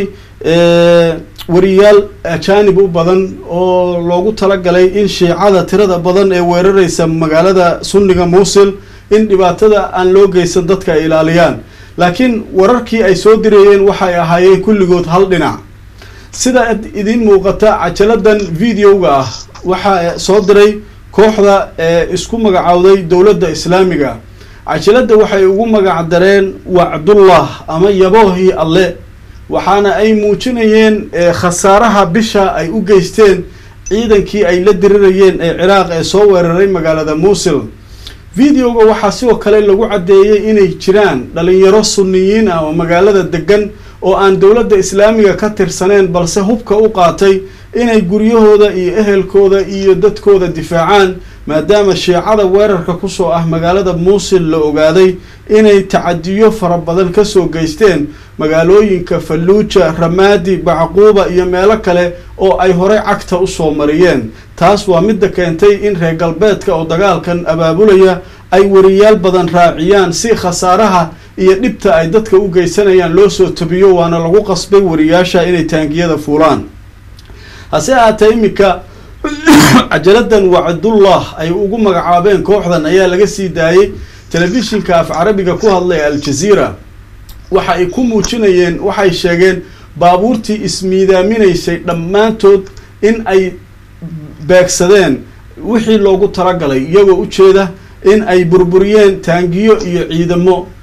wariyaal ajaanib u badan oo loogu talagalay in shiicada tirada badan ee weerareysa magaalada sunniga muusil in dhibaatada aan loo geysan dadka ay ilaaliyaan laakiin wararkii ay soo dirayeen waxay ahaayeen kulligood hal dhinac sida idiin muuqata cajaladan videoga ah waxaa soo diray kooxda ee isku magacowday dowladda islaamiga cajalada waxay ugu magac dareen wacdullah ama yaboohii alle waxaana ay muujinayeen khasaaraha bisha ay u geysteen ciidankii ay la dirirayeen ee ciraaq ee soo weeraray magaalada muusil videoga waxaa sidoo kale lagu caddeeyey inay jiraan dhalinyaro sunniyiin ah oo magaalada degan oo aan dowladda islaamiga ka tirsaneen balse hubka u qaatay inay guryahooda iyo ehelkooda iyo dadkooda difaacaan maadaama shiicada weerarka kusoo ah magaalada muusil la ogaaday inay tacadiyo fara badan kasoo geysteen magaalooyinka falluuja ramaadi bacquuba iyo meelo kale oo ay horey cagta usoo mariyeen taas waa midda keentay in reer galbeedka oo dagaalkan abaabulaya ay wariyaal badan raaciyaan si khasaaraha iyo dhibta ay dadka u geysanayaan loo soo tabiyo waana lagu qasbay wariyaasha inay taangiyada fuulaan hase ahaatee iminka cajaladan wacdullah ay ugu magacaabeen kooxdan ayaa laga sii daayey telefishinka af carabiga ku hadlay aljaziira waxa ay ku muujinayeen waxay sheegeen baabuurtii ismiidaaminaysay dhammaantood in ay beegsadeen wixii loogu talagalay iyagoo ujeeda in ay burburiyeen taangiyo iyo ciidamo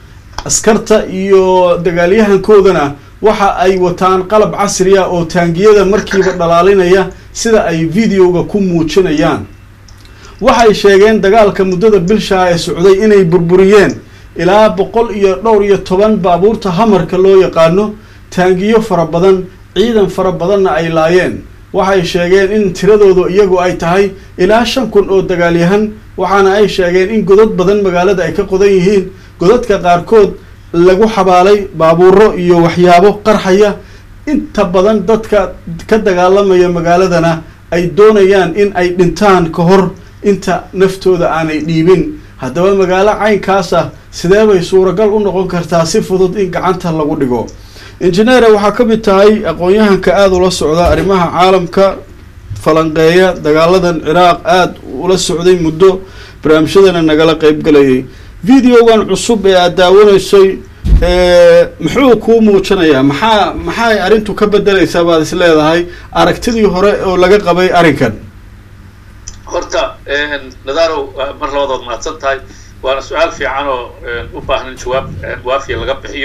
askarta iyo dagaalyahankoodana waxa ay wataan qalab casriya oo taangiyada markiiba dhalaalinaya sida ay videoga ku muujinayaan waxay sheegeen dagaalka muddada bilshaa ee socday inay burburiyeen ilaa boqol iyo dhowr iyo toban baabuurta hamarka loo yaqaano taangiyo fara badan ciidan fara badanna ay laayeen waxay sheegeen in tiradoodu iyagu ay tahay ilaa shan kun oo dagaalyahan waxaana ay sheegeen in godad badan magaalada ay ka qodan yihiin godadka qaarkood lagu xabaalay baabuuro iyo waxyaabo qarxaya inta badan dadka ka dagaalamaya magaaladana ay doonayaan in ay dhintaan ka hor inta naftooda aanay dhiibin haddaba magaalo caynkaas ah sidee bay suuragal u noqon kartaa si fudud in gacanta lagu dhigo injineere waxaa ka mid tahay aqoon-yahanka aada ula socda arrimaha caalamka falanqeeya dagaaladan ciraaq aada ula socday muddo barnaamijyadana nagala qeybgalayay videogan cusub ee aada daawanaysay muxuu kuu muujinayaa maxaa maxay arrintu ka bedelaysaa baad is leedahay aragtidii hore oo laga qabay arrinkan horta nadarow mar labadood mahadsan tahay waana su-aal fiican oo u baahan in jawaab waafiya laga bixiyo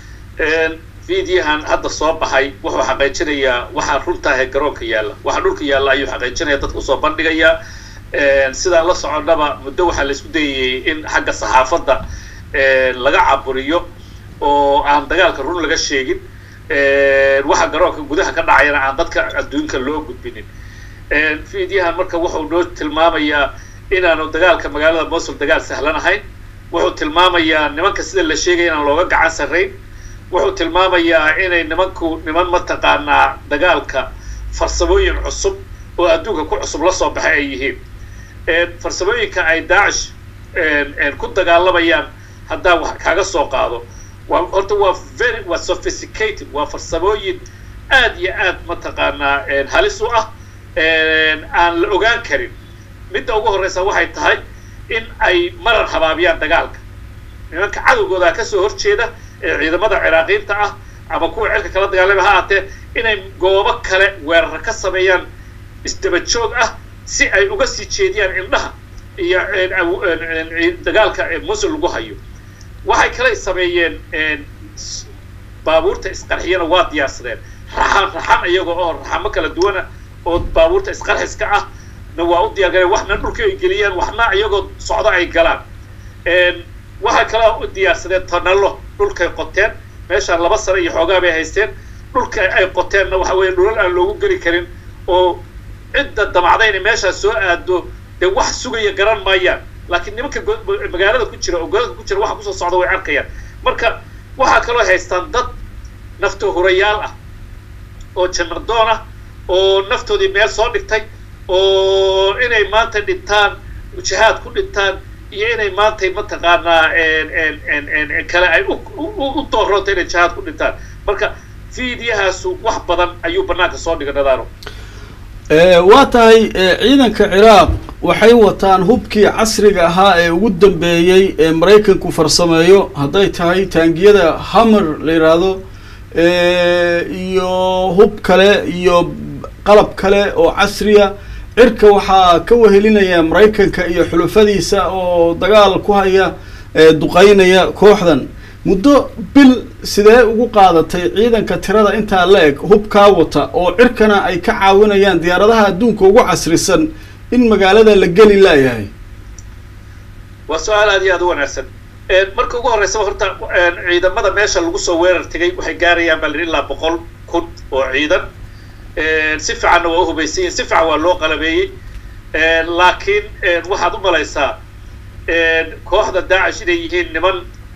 videohan hadda soo baxay wuxuu xaqiijinayaa waxaa runtaahe garoonka yaalla waxa dhulka yaalla ayuu xaqiijinaya dadka usoo bandhigayaa sidaan la soconnaba muddo waxaa la isku dayayey in xagga saxaafadda laga caburiyo oo aan dagaalka run laga sheegin waxa garoonka gudaha ka dhacayana aan dadka adduunka loo gudbinin videohan marka wuxuu noo tilmaamayaa inaanu dagaalka magaalada mosul dagaal sahlan ahayn wuxuu tilmaamayaa nimanka sida la sheegaya inaan looga gacan sarrayn wuxuu tilmaamayaa inay nimanku niman mataqaanaa dagaalka farsamooyin cusub oo adduunka ku cusub la soo baxay ay yihiin farsamooyinka ay daacish ku dagaalamayaan haddaan wax kaga soo qaado waa horta waa very waa sophisticated waa farsamooyin aad iyo aad mataqaanaa halis u ah aan la ogaan karin midda ugu horreysa waxay tahay in ay marar habaabiyaan dagaalka nimanka cadowgooda kasoo horjeeda ee ciidamada ciraaqiinta ah ama kuwa cirka kala dagaalama ha aatee inay goobo kale weerara ka sameeyaan isdaba joog ah si ay uga sii jeediyaan indhaha iyo dagaalka musul lagu hayo waxay kale sameeyeen baabuurta isqarxiyana waa diyaarsadeen raxan raxan iyagoo oo raxamo kala duwana oo baabuurta isqarxiska ah na waa u diyaar galeen waxna dhulka ay geliyaan waxna iyagoo socdo ay galaan waxay kaloo u diyaarsadeen tonalo dhulkay qoteen meeshaan laba sano iyo xoogaa bay haysteen dhulka ay qoteenna waxa weeye dhulal aan loogu geli karin oo cidda damacda inay meeshaas soo aado dee wax sugaya garan maayaan laakiin nimanka magaalada ku jira oo golalka ku jira waxa kusoo socda way arkayaan marka waxaa kaloo haystaan dad nafto hurayaal ah oo jannadoon ah oo naftoodii meel soo dhigtay oo inay maanta dhintaan jihaad ku dhintaan iyo inay maantay mataqaanaa kale ay u doorroonta inay jihaad ku dhintaan marka fiidiyahaasu wax badan ayuu banaanka soo dhigay nadaaro waa tahay ciidanka ciraaq waxay wataan hubkii casriga ahaa ee ugu dambeeyey ee maraykanku farsameeyo hadday tahay taangiyada hammer la yidhaahdo iyo hub kale iyo qalab kale oo casriya cirka waxaa ka wehelinaya maraykanka iyo xulufadiisa oo dagaal ku haya duqeynaya kooxdan muddo bil sidee ugu qaadatay ciidanka tirada intaa la eg hubkaa wata oo cirkana ay ka caawinayaan diyaaradaha adduunka ugu casrisan in magaalada la geli laayahay waa su-aal aad iyo aad u wanaagsan marka ugu horreysaba horta ciidamada meesha lagu soo weerar tegay waxay gaarayaan baa la ilaa boqol kun oo ciidan si fiicanna waa u hubaysan yihin si fiican waa loo qalabeeyey laakiin waxaad u malaysaa kooxda daacish inay yihiin niman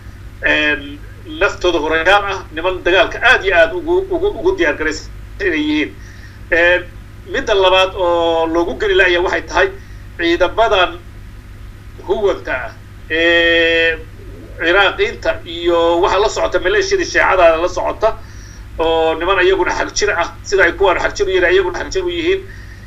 naftooda horeyaal ah niman dagaalka aad iyo aad ugu ugu ugu diyaar garaysan inay yihiin midda labaad oo loogu geli laaya waxay tahay ciidamadan huwanta ah ee ciraaqiinta iyo waxaa la socota maleeshiyada sheecadaada la socota oo niman iyaguna xagjir ah sida ay kuwaan xagjir u yihiin iyaguna xagjir u yihiin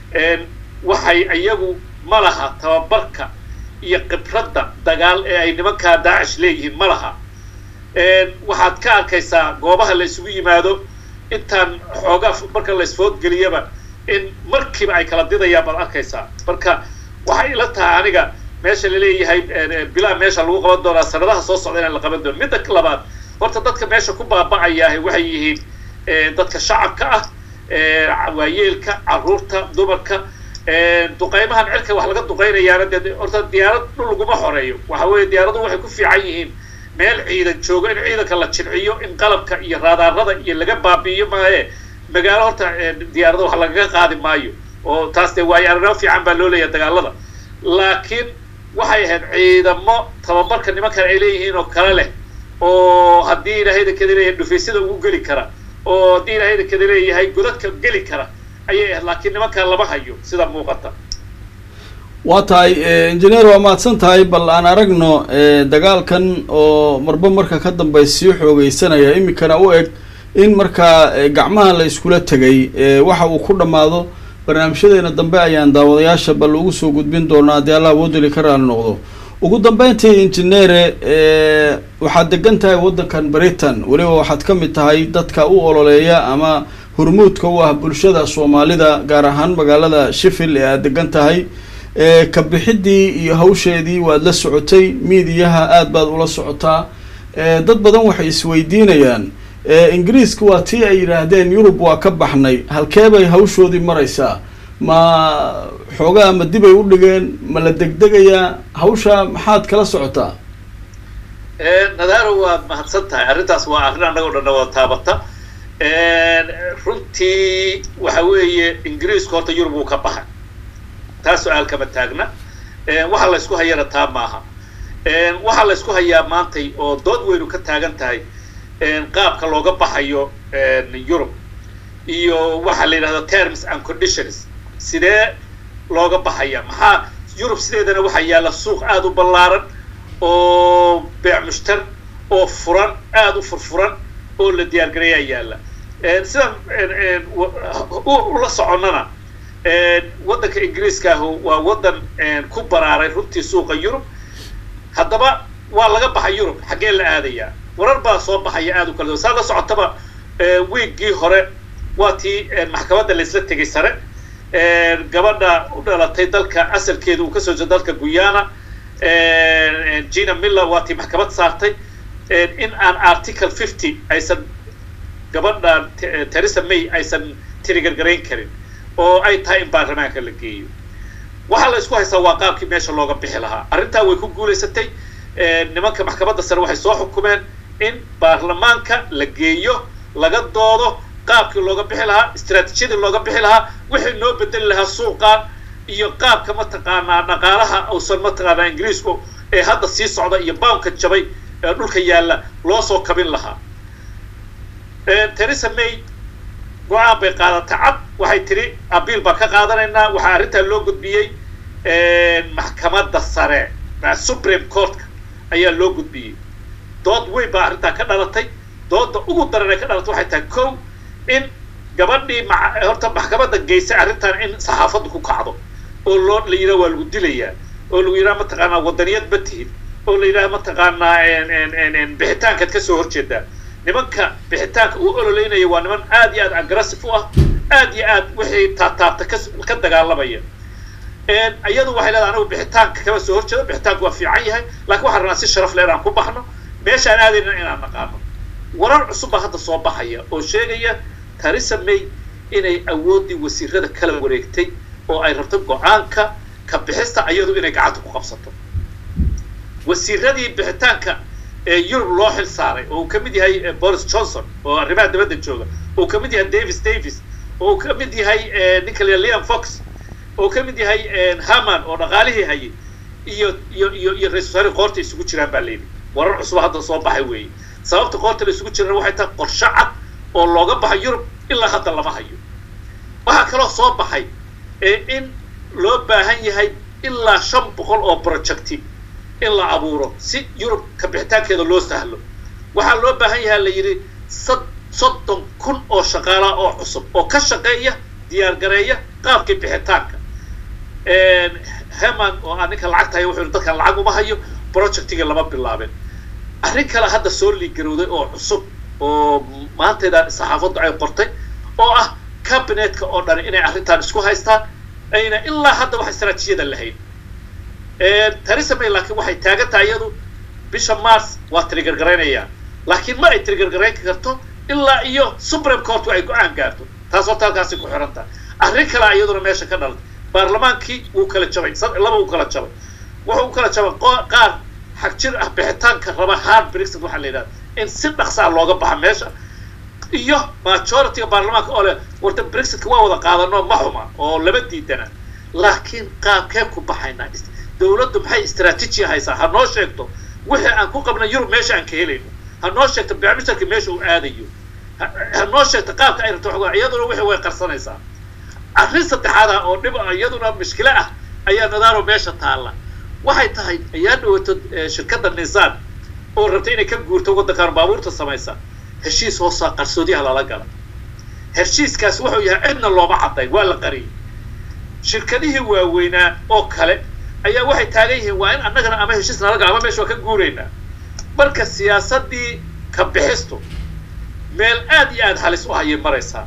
waxay iyagu ma laha tababarka iyo khibradda dagaal ee ay nimankaa daacish leeyihiin ma laha waxaad ka arkaysaa goobaha la isugu yimaado intaan xoogaa marka la isfoodgeliyaba in markiiba ay kala didayaan baad arkaysaa marka waxay ila tahay aniga meesha laleeyahay bilaa meesha lagu qaban doonaa sanadaha soo socda inaan la qaban doono midda labaad horta dadka meesha ku baaba'ayaah waxay yihiin dadka shacabka ah waayeelka caruurta dumarka duqaymahan cirka wax laga duqaynayaana dee horta diyaarad dhul laguma xoreeyo waxa weeye diyaaraduhu waxay ku fiican yihiin meel ciidan joogo in ciidanka la jilciyo in qalabka iyo raadaarada iyo laga baabi'iyo maaye magaalo horta diyaarada wax lagaga qaadi maayo oo taas dee waayo arrinimo fiican baa loo leeyahay dagaalada laakiin waxay ahayd ciidamo tababarka nimankan ay leeyihiin oo kale leh oo haddii ilaahayda kada leeyahay dhufaysyada ugu geli kara oo haddii ilaahayda kada leeyahay godadka geli kara ayay ahayd laakiin nimankan lama hayo sida muuqata waa tahay engineer waa mahadsan tahay bal aan aragno dagaalkan oo marba marka ka dambey sii xoogeysanaya iminkana u eg in markaa gacmaha la iskula tegay waxa uu ku dhammaado barnaamijyadeena dambe ayaan daawadayaasha bal ugu soo gudbin doonaa haddii allah woodali ka raali noqdo ugu dambeyntii injineere waxaad degan tahay waddankan britain weliba waxaad ka mid tahay dadka u ololeeya ama hormuudka u ah bulshada soomaalida gaar ahaan magaalada sheffield ee aad degan tahay ka bixidii iyo hawsheedii waad la socotay miidiyaha aad baad ula socotaa dad badan waxay isweydiinayaan ingiriiska waa tii ay yidhaahdeen yurub waa ka baxnay halkee bay hawshoodii maraysaa ma xoogaa ma dibay u dhigeen ma la degdegayaa hawsha maxaad kala socotaa nadaaro waad mahadsan tahay arrintaas waa arrin annagoo dhanna wada taabata runtii waxa weeye ingiriisku horta yurub wuu ka baxay taa su-aal kama taagna waxa la ysku hayana taa maaha waxaa la ysku hayaa maantay oo dood weynu ka taagan tahay qaabka looga baxayo yurub iyo waxaa la yidhahda terms and conditions sidee looga baxaya maxaa yurub sideedana waxaa yaalla suuq aada u ballaaran oo beec mushtar oo furan aada u furfuran oo la diyaargareeyaa yaalla sidaan ula soconnana waddanka ingiriiska ahu waa waddan ku baraaray runtii suuqa yurub haddaba waa laga baxay yurub xaggee la aadayaa warar baa soo baxaya aada u kala saa la socotaba wiiggii hore waa tii maxkamadda laysla tegay sare gabadha u dhalatay dalka asalkeeda uu kasoo jeedo dalka guyana gina miller waa tii maxkamad saartay in aan article fifty aysan gabadha teresa may aysan tirigargarayn karin oo ay tahay in baarlamaanka la geeyo waxaa la isku haystaa waa qaabkii meesha looga bixi lahaa arrintaa way ku guulaysatay nimanka maxkamadda sare waxay soo xukumeen in baarlamaanka la geeyo laga doodo qaabkii looga bixi lahaa istraatiijiyadii looga bixi lahaa wixii noo bedeli lahaa suuqan iyo qaabka mataqaanaa dhaqaalaha uusan mataqaanaa ingiriisku ee hadda sii socda iyo bownka jabay ee dhulka yaalla loo soo kabin lahaa teresa may go-aan bay qaadatay cad waxay tiri abiil baan ka qaadanaynaa waxaa arrintaa loo gudbiyey maxkamadda sare supreme courtka ayaa loo gudbiyey dood weyn baa arrintaa ka dhalatay dooda ugu daran ee ka dhalatay waxay tahay kow in gabadhii horta maxkamadda geysay arrintan in saxaafaddu ku kacdo oo loo la yidhaha waa lagu dilayaa oo lagu yidhaha mataqaanaa wadaniyad ma tihid oo la yidhaha mataqaanaa bixitaankaad kasoo horjeedaa nimanka bixitaanka u ololeynaya waa niman aad iyo aad aggressive u ah aad iyo aad wixii taataabta ka dagaalamaya iyadu waxay leedahay anigu bixitaanka kama soo horjeedo bixitaanku waa fiican yahay laakiin waxaan rabnaa si sharaf leh inaan ku baxno meeshaan aadayna inaan naqaano warar cusub baa hadda soo baxaya oo sheegaya teresa may inay awooddii wasiirada kala wareegtay oo ay rabto go-aanka ka bixista iyadu inay gacanta ku qabsato wasiiradii bixitaanka ee yurub loo xil saaray oo uu ka mid yahay boris johnson oo arrimaha dabadda jooga oo uu ka mid yahay davis davis oo uu ka mid yahay ninka la liam fox oo ka mid yahay haman oo dhaqaalihii hayay iyo iyo iyo iyo ra-isul wasaare qoorta isugu jiraan baa layidhi warar cusub hadda soo baxay weeye sababta qoorta la isugu jiraan waxay tahay qorshe cad oo looga baxay yurub ilaa hadda lama hayo waxaa kaloo soo baxay in loo baahan yahay ilaa shan boqol oo projecti in la abuuro si yurub ka bixitaankeeda loo sahlo waxaa loo baahan yahaa la yidhi sad soddon kun oo shaqaalaa oo cusub oo ka shaqeeya diyaargareeya qaabkii bixitaanka heman oo aa ninka lacagta haya wuxuu dadkan lacag uma hayo projectiga lama bilaabin arrin kale hadda soo liigarowday oo cusub oo maanteedaan saxaafaddu ay qortay oo ah cabinetka oo dhan inay arrintan isku haystaan ayna ilaa hadda wax istaraatiijiyada lahayn theresa may laakiin waxay taagan tahay iyadu bisha mars waa tirigargaraynaya laakiin ma ay tirigargarayn karto ilaa iyo supreme courtku ay go-aan gaarto taas horta halkaasi ku xiran tahay arrin kalea iyaduna meesha ka dhalatay baarlamaankii wuu kala jabay laba wuu kala jabay wuxuu u kala jabay qaar xag jir ah bixitaanka raba hard brexit waxaa la yidhahda in si dhaqsaa looga baxa meesha iyo majorityga baarlamaanka oo leh warta brexitka waa wada qaadano ma xuma oo laba diidana laakiin qaabkee ku baxaynaa dowladdu maxay istraatiiji haysaa ha noo sheegto wixii aan ku qabna yurub meesha aan ka helayno ha noo sheegto bicmisharka meesha uu aadayo ha noo sheegto qaabka ay rabto xogaa iyaduna wixii way qarsanaysaa arrin saddexaad ah oo dhib ah iyaduna mushkilo ah ayaa nadaaro meesha taalla waxay tahay ayaa dhawato shirkadda nisaan oo rabtay inay ka guurto waddankan baabuurta samaysa heshiis hoosaa qarsoodiyaha lala gala heshiiskaas wuxuu yahay cidna looma cadday waa la qariyay shirkadihii waaweynaa oo kale ayaa waxay taagan yihiin waa in annagana ama heshiis nala gala ama meesha waa ka guuraynaa marka siyaasaddii ka bixistu meel aad iyo aad halis u hayay maraysaa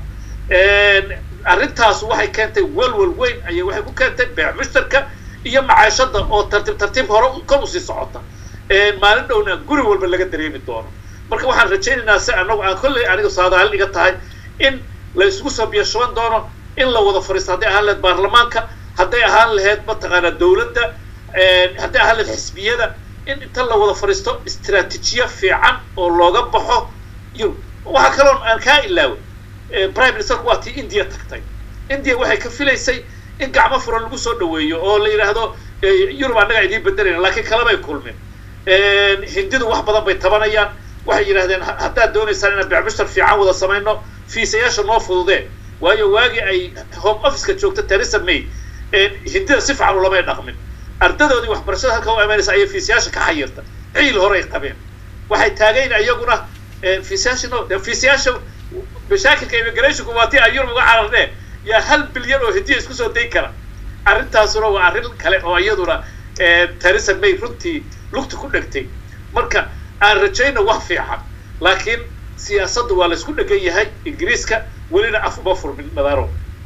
arrintaas waxay keentay walwal weyn ayay waxay ku keentay beec mushtarka iyo macaashada oo tartiib tartiib hore kor usii socota maalin dhowna guri walba laga dareemi doono marka waxaan rajaynaynaa si anagu aan kolley aniga saadaalin iga tahay in la isugu soo biyashaban doono in la wada fariisto hadday ahaan lahayd baarlamaanka hadday ahaan lahayd mataqaanaa dowladda hadday ahaan lahayd xisbiyada in inta la wada fariisto istraatiijiyo fiican oo looga baxo yurub waxaa kaloo aan kaa ilaaway prime ministerku waa tii india tagtay india waxay ka filaysay in gacmo furan lagu soo dhaweeyo oo la yidhaahdo yurub annagaa idiin bedelayna laakiin kalebay kulmin hindidu wax badan bay tabanayaan waxay yidhahdeen haddaad doonaysaan inaan becmushtar fiican wada samayno fiisayaasha noo fududee waayo waagii ay home officeka joogta theresa may hindida si fiican ulamay dhaqmin ardadoodii waxbarashada halka u imaanaysa ayay fiisayaasha ka xayirta ciil horay qabeen waxay taagayn iyaguna fiisayaasha no fiisayaasha mashaakilka immigrationku waa tii aan yurub uga cararnee yaa hal bilyan oo hindiya isku soo dayn kara arrintaasuna waa arrin kale oo iyaduna theresa may runtii lugta ku dhegtay marka aan rajayno wax fiican laakiin siyaasaddu waa laysku dhegan yahay ingiriiska welina af uma furmin madaaro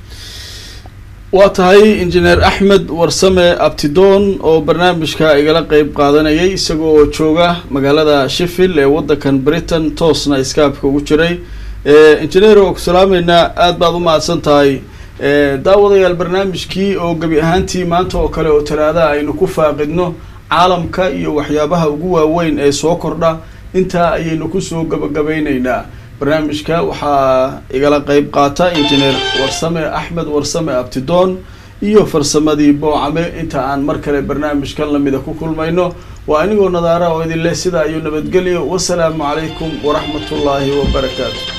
waa tahay injineer axmed warsame abtidoon oo barnaamijka igala qeyb qaadanayay isagoo oo jooga magaalada sheffield ee waddankan britain toosna iskaabka ugu jiray injineer oo ku salaameynaa aada baad u mahadsan tahay daawadayaal barnaamijkii oo gebi ahaantii maanta oo kale oo talaadaha aynu ku faaqidno caalamka iyo waxyaabaha ugu waaweyn ee soo kordha intaa ayaynu kusoo gabagabeyneynaa barnaamijka waxaa igala qeyb qaata injineer warsame axmed warsame abtidoon iyo farsamadii boocame inta aan mar kale barnaamijkan lamida ku kulmayno waa anigoo nadaara oo idin leh sidaa iyo nabadgelyo wasalaamu calaykum waraxmatullaahi wabarakaatu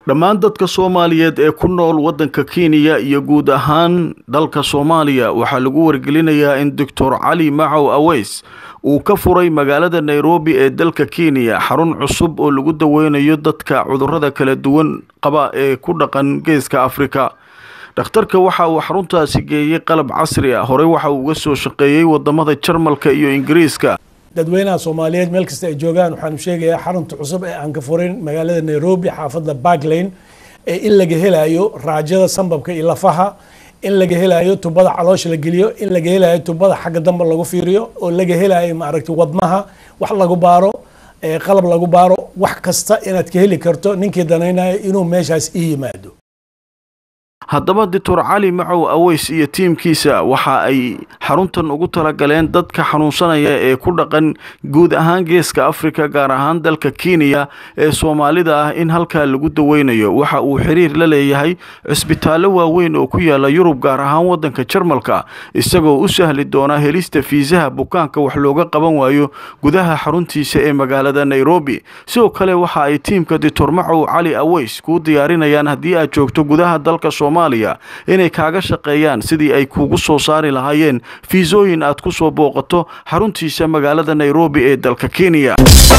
dhammaan dadka soomaaliyeed ee ku nool waddanka kenya iyo guud ahaan dalka soomaaliya waxaa lagu wargelinayaa in doctor cali macow aweys uu ka furay magaalada nairobi ee dalka kenya xarun cusub oo lagu daweynayo dadka cudurrada kala duwan qaba ee ku dhaqan geeska afrika dhakhtarka waxa uu xaruntaasi geeyey qalab casri ah horey waxa uu uga soo shaqeeyey wadamada jarmalka iyo ingiriiska dadweynaha soomaaliyeed meel kasta ay joogaan waxaanu sheegayaa xarunta cusub ee aan ka furin magaalada nairobi xaafadda barklane ee in laga helayo raajada sambabka iyo lafaha in laga helayo tubada caloosha la geliyo in laga helayo tubada xagga dambe lagu fiiriyo oo laga helayo maaragtay wadnaha wax lagu baaro qalab lagu baaro wax kasta inaad ka heli karto ninkii danaynayo inuu meeshaas ii yimaado haddaba doctor cali macow aweys iyo tiimkiisa waxa ay xaruntan ugu talagaleen dadka xanuunsanaya ee ku dhaqan guud ahaan geeska afrika gaar ahaan dalka kenya ee soomaalida ah in halkaa lagu daweynayo waxa uu xiriir la leeyahay cisbitaallo waaweyn oo ku yaala yurub gaar ahaan waddanka jarmalka isagoo u sahli doona helista fiisaha bukaanka wax looga qaban waayo gudaha xaruntiisa ee magaalada nairobi sidoo kale waxa ay tiimka doctor macow cali aweys kuu diyaarinayaan haddii aad joogto gudaha dalka soomaaliya inay kaaga shaqeeyaan sidii ay kuugu soo saari lahaayeen fiisooyin aad ku soo booqato xaruntiisa magaalada nairobi ee dalka kenya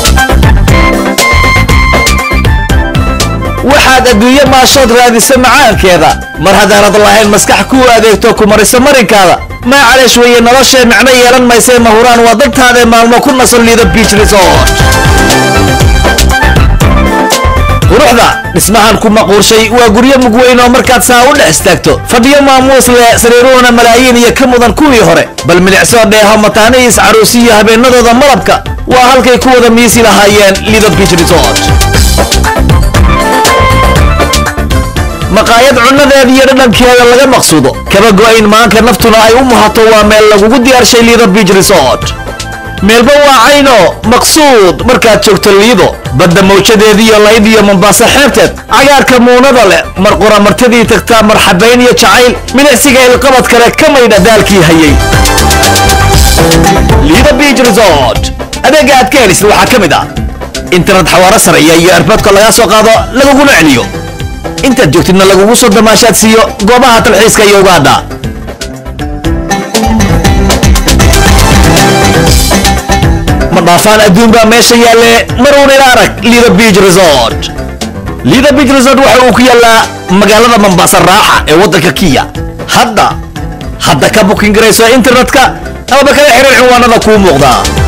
waxaad adduunye maashood raadisa macaankeeda mar haddaanad lahayn maskax kuu adeegto ku marisa marinkaada maacaleesh weeye noloshee micno yeelan maysee mahuraan waa dadtaadae maalmo ku nasan liida biij resort quruxda dhismahan ku maquurshay waa guryo mugweyn oo markaad saa u dhex istaagto fadhiyo maamuus leh sariiruhuna malaayiin iyo ka mudan kuwii hore bal milicsoo dheeho mataanihiis caruusiyo habeenadooda malabka waa halkay ku wada miisi lahaayeen liida biij resort maqaayad cunnadeeda iyo dhadhankeeda laga maqsuudo kaba go'ayn maanka naftuna ay u muhato waa meel lagugu diyaarshay liida biij resort meelba waa cayno maqsuud markaad joogto liido badda mawjadeediiyo layd iyo mombaaso xeebteed cagaarka muunada leh mar quramartadii tagtaa marxabayn iyo jacayl milicsiga ilqabad kale ka maydha daalkii hayay liida biij resort adeegga aad ka helisid waxaa ka mid ah internet xawaaro sareeya iyo erboodka lagaa soo qaado laguguna celiyo intaad joogtidna lagugu soo damaashaad siiyo goobaha talxiiska iyo ugaadha ma dhaafaan adduun baa meesha yaalle maruun ila arag liida biij resort liida biij resort waxa uu ku yaallaa magaalada mambaasa raaxa ee waddanka kiya hadda hadda ka bukin garayso internetka amaba kala xiriir cinwaanada kuu muuqdaa